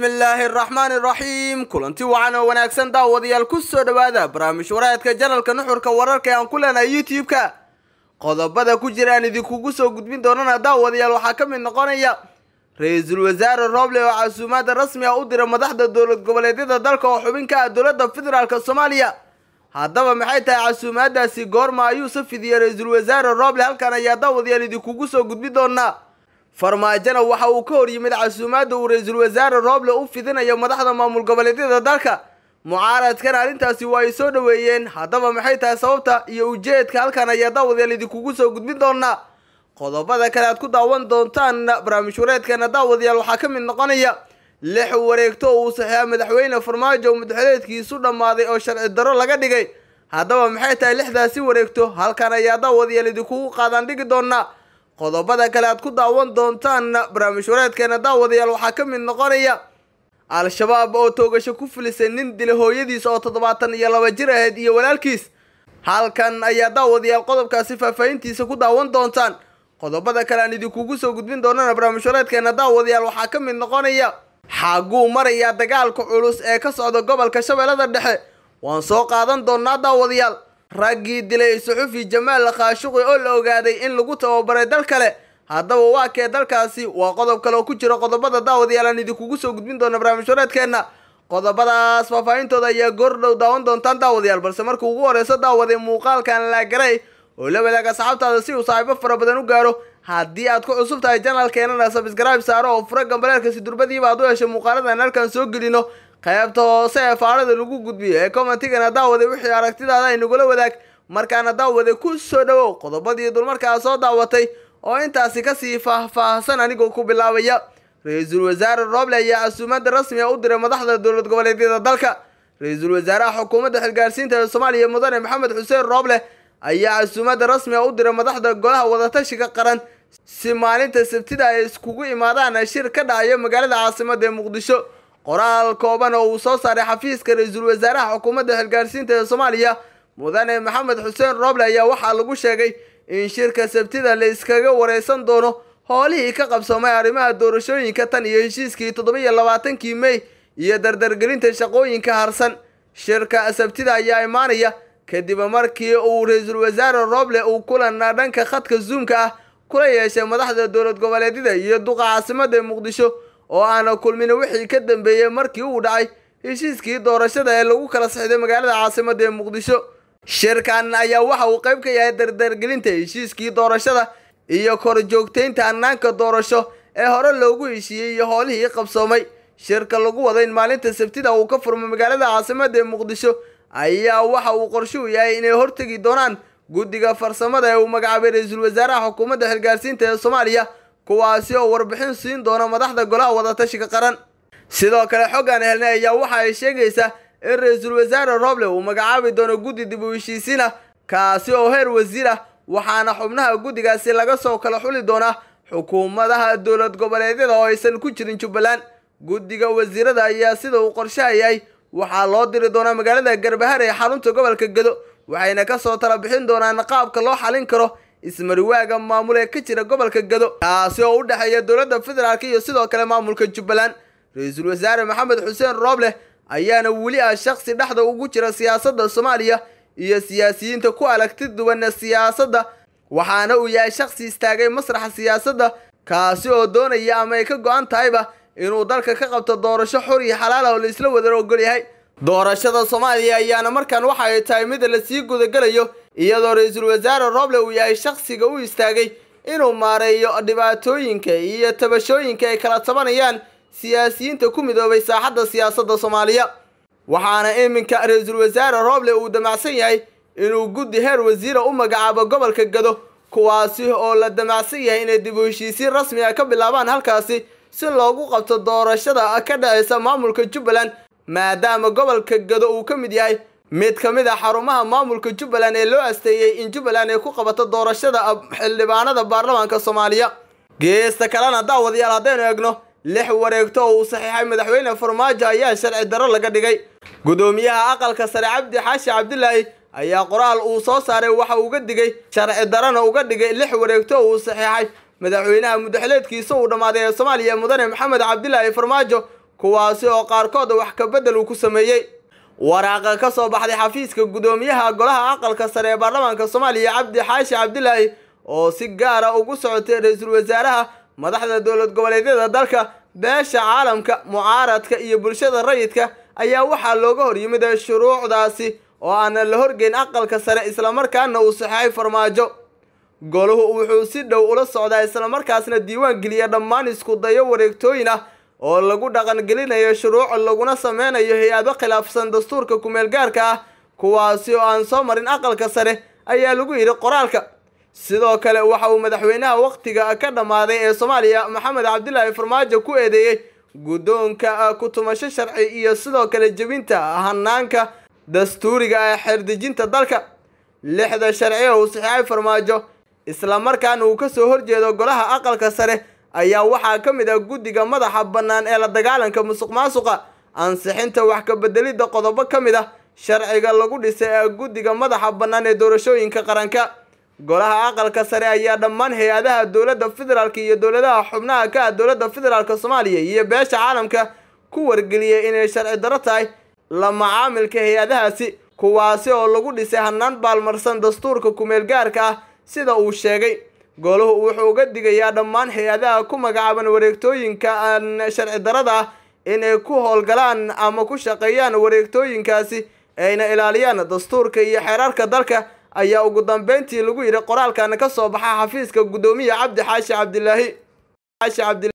bismillaahi araxmaani iraxiim kulanti wacan oo wanaagsan daawadayaal ku soo dhowaada barnaamij wareedka janalka nuxurka wararka ee aan ku leenahay youtube-ka qodobada ku jira aan idinkugu soo gudbin doonana daawadayaal waxaa ka mid noqonaya ra-iisul wasaare rooble oo casuumaada rasmi ah u dira madaxda dowlad goboleedyada dalka oo xubin ka ah dowladda federaalk soomaaliya haddaba maxay tahay casuumaadaasi goorma ayuu safidiyey ra-iisul wasaare rooble halkan ayaa daawadayaal idinkugu soo gudbin doonaa farmaajona waxa uu ka hor yimid casuumaadda uu ra-iisul wasaare rooble u fidinayo madaxda maamul goboleedyada dalka mucaaradkan arrintaasi waa ay soo dhoweeyeen haddaba maxay tahay sababta iyo ujeedka halkan ayaa daawadayaal idinkugu soo gudbin doonaa qodobada kale aad ku daawan doontaan barnaamij wareedkeena daawadayaal waxaa ka mid noqonaya lix wareegto oo uu saxiixa madaxweyne farmaajo madaxweyneedkiisu dhammaaday oo sharci darro laga dhigay haddaba maxay tahay lixdaasi wareegto halkan ayaa daawadayaal idinkugu qaadaan dhigi doonaa qodobada kale aad ku daawan doontaan barnaamij wareedkeena daawadayaal waxaa ka mid noqonaya al-shabaab oo toogasho ku filisay nin dila hooyadiis oo toddobaatan iyo laba jir ahayd iyo walaalkiis halkan ayaa daawadayaal qodobkaasi faahfaahintiisa ku daawan doontaan qodobada kale aan idinkugu soo gudbin doonana barnaamij wareedkeena daawadayaal waxaa ka mid noqonaya xaaguu marayaa dagaalka culus ee ka socda gobolka shabeellada dhexe waan soo qaadan doonaa daawadayaal raggii dilay suxufi jamaal khaashuqi oo la ogaaday in lagu tababaray dal kale haddaba waa kee dalkaasi waa qodob kale oo ku jira qodobada daawadayaal aan idinkugu soo gudbin doona barnaamij wareedkeenna qodobadaas faahfaahintooda ayaa goordhow daawan doontaan daawadayaal balse markuu ugu horeyso daawaday muuqaalkan laagaray oo la wadaaga asxaabtaada si uu saaxiibo fara badan u gaaro haddii aad ku cusub tahay janalkeenana sabscribe saaro oo fura gambaleelkasi durbadiiba aad u hesho muuqaaladan halkan soo gelino qaybta hoose ee faarada lagu gudbiyo ee commentigana daawaday wixii aragtidaada ay nagula wadaag markaana daawaday ku soo dhowow qodobadii dulmarkaa soo daawatay oo intaasi kasii faahfaahsan anigoo ku bilaabaya ra-iisul wasaare rooble ayaa casuumaada rasmiga u diray madaxda dowlad goboleedyada dalka ra-iisul wasaaraha xukuumadda xilgaarsiinta ee soomaaliya mudane maxamed xuseen rooble ayaa casuumaada rasmiga u diray madaxda golaha wadatashiga qaran si maalinta sabtida ay iskugu imaadaan shir ka dhacayo magaalada caasimada ee muqdisho qoraal kooban oo uu soo saaray xafiiska ra-iisul wasaaraha xukuumadda xilgaarsiinta ee soomaaliya mudane maxamed xuseen rooble ayaa waxaa lagu sheegay in shirka sabtida la iskaga wareysan doono howlihii ka qabsoomay arrimaha doorashooyinka tan iyo heshiiskii toddobiyo labaatankii mey iyo dardargelinta shaqooyinka harsan shirka sabtida ayaa imaanaya kadib markii uu ra-iisul wasaare rooble uu kulan dhanka khadka zoomka ah kula yeeshay madaxda dowlad goboleedyada iyo duqa caasimada muqdisho oo aana kulmin wixii ka dambeeyey markii uu dhacay heshiiskii doorashada ee lagu kala sixday magaalada caasimada ee muqdisho shirkan ayaa waxa uu qayb ka yahay dardargelinta heshiiskii doorashada iyo korjoogtaynta hanaanka doorasho ee hore loogu heshiiyey iyo howlihii qabsoomay shirka lagu wada in maalinta sabtida uu ka furmo magaalada caasimada ee muqdisho ayaa waxa uu qorshe u yahay inay hortegi doonaan guddiga farsamada ee uu magacaabay ra-iisul wasaaraha xukuumadda xilgaarsiinta ee soomaaliya kuwaasi oo warbixin siin doona madaxda golaha wadatashiga qaran sidoo kale xoggaan helnay ayaa waxa ay sheegaysaa in ra-iisul wasaare rooble uu magacaabi doono guddi dib u heshiisiin ah kaasi oo heer wasiir ah waxaana xubnaha guddigaasi laga soo kala xuli doonaa xukuumadaha dowlad goboleedyada oo aysan ku jirin jubbaland guddiga wasiirada ayaa sida uu qorshaha yahay waxaa loo diri doonaa magaalada garbahar ee xarunta gobolka gedo waxayna kasoo tala bixin doonaan qaabka loo xalin karo ismariwaaga maamul ee ka jira gobolka gedo kaasi oo u dhexeeya dowladda federaalk iyo sidoo kale maamulka jubbaland ra-iisul wasaare maxamed xuseen rooble ayaana weli ah shaksi dhexda ugu jira siyaasadda soomaaliya iyo siyaasiyiinta ku aragti duwan siyaasadda waxaana uu yahay shaksi istaagay masraxa siyaasadda kaasi oo doonaya ama ay ka go-an tahayba inuu dalka ka qabto doorasho xor iyo xalaal ah oo la isla wada ogol yahay doorashada soomaaliya ayaana markan waxa ay tahay mid lasii gudagelayo iyadoo ra-iisul wasaare rooble uu yahay shaksiga u istaagay inuu maareeyo dhibaatooyinka iyo tabashooyinka ay kala tabanayaan siyaasiyiinta ku midoobay saaxadda siyaasadda soomaaliya waxaana iminka ra-iisul wasaare rooble uu damacsan yahay inuu guddi heer wasiira u magacaabo gobolka gado kuwaasi oo la damacsan yahay inay dib u heshiisiin rasmi ah ka bilaabaan halkaasi si loogu qabto doorashada ka dhaceysa maamulka jubbaland maadaama gobolka gado uu ka mid yahay mid ka mid a xarumaha maamulka jubbaland ee loo asteeyey in jubbaland ay ku qabato doorashada xildhibaanada baarlamaanka soomaaliya geesta kalena daawadayaal haddaynu eegno lix wareegto oo uu saxiixay madaxweyne farmaajo ayaa sharci darro laga dhigay gudoomiyaha aqalka sare cabdi xaashi cabdilaahi ayaa qoraal uu soo saaray waxa uga digay sharci darana uga dhigay lix wareegto oo uu saxiixay madaxweynaha mudaxileedkiisa uu dhammaaday ee soomaaliya mudane maxamed cabdilaahi farmaajo kuwaasi oo qaarkood wax ka beddel uu ku sameeyey waraaqa ka soo baxday xafiiska guddoomiyaha golaha aqalka sare ee baarlamaanka soomaaliya cabdi xaashi cabdilaahi oo si gaara ugu socotay ra-iisul wasaaraha madaxda dowlad goboleedyada dalka beesha caalamka mucaaradka iyo bulshada rayidka ayaa waxaa looga hor yimid shuruucdaasi oo aana la horgeyn aqalka sare islamarkaana uu saxeexay farmaajo goluhu wuxuu si dhow ula socdaa islamarkaasna diiwaan geliya dhammaan isku dayo wareegtooyin ah oo lagu dhaqangelinayo shuruuc laguna sameynayo hay-ado khilaafsan dastuurka kumeel gaarka ah kuwaasi oo aan soo marin aqalka sare ayaa lagu yidhi qoraalka sidoo kale waxa uu madaxweynaha wakhtiga ka dhammaaday ee soomaaliya maxamed cabdilaahi farmaajo ku eedeeyey guddoonka ku-tumasho sharci iyo sidoo kale jebinta hanaanka dastuuriga ee xeerdejinta dalka lixda sharci oo uu saxeexay farmaajo islamarkaana uu kasoo horjeedo golaha aqalka sare ayaa waxaa ka mid ah guddiga madaxa bannaan ee la dagaalanka musuq maasuqa ansixinta wax ka bedelidda qodobo ka mid ah sharciga lagu dhisay ee guddiga madaxa bannaan ee doorashooyinka qaranka golaha aqalka sare ayaa dhammaan hay-adaha dowladda federaalk iyo dowladaha xubnaha ka ah dowladda federaalk soomaaliya iyo beesha caalamka ku wargeliyay inay sharci daro tahay la macaamilka hay-adahaasi kuwaasi oo lagu dhisay hanaan baalmarsan dastuurka kumeel gaarka ah sida uu sheegay goluhu wuxuu uga digayaa dhammaan hay-adaha ku magacaaban wareegtooyinka aan sharci darada ah inay ku howlgalaan ama ku shaqeeyaan wareegtooyinkaasi ayna ilaaliyaan dastuurka iyo xeerarka dalka ayaa ugu dambeyntii lagu yidhi qoraalkan ka soo baxa xafiiska guddoomiya cabdi xaashi cabdilaahi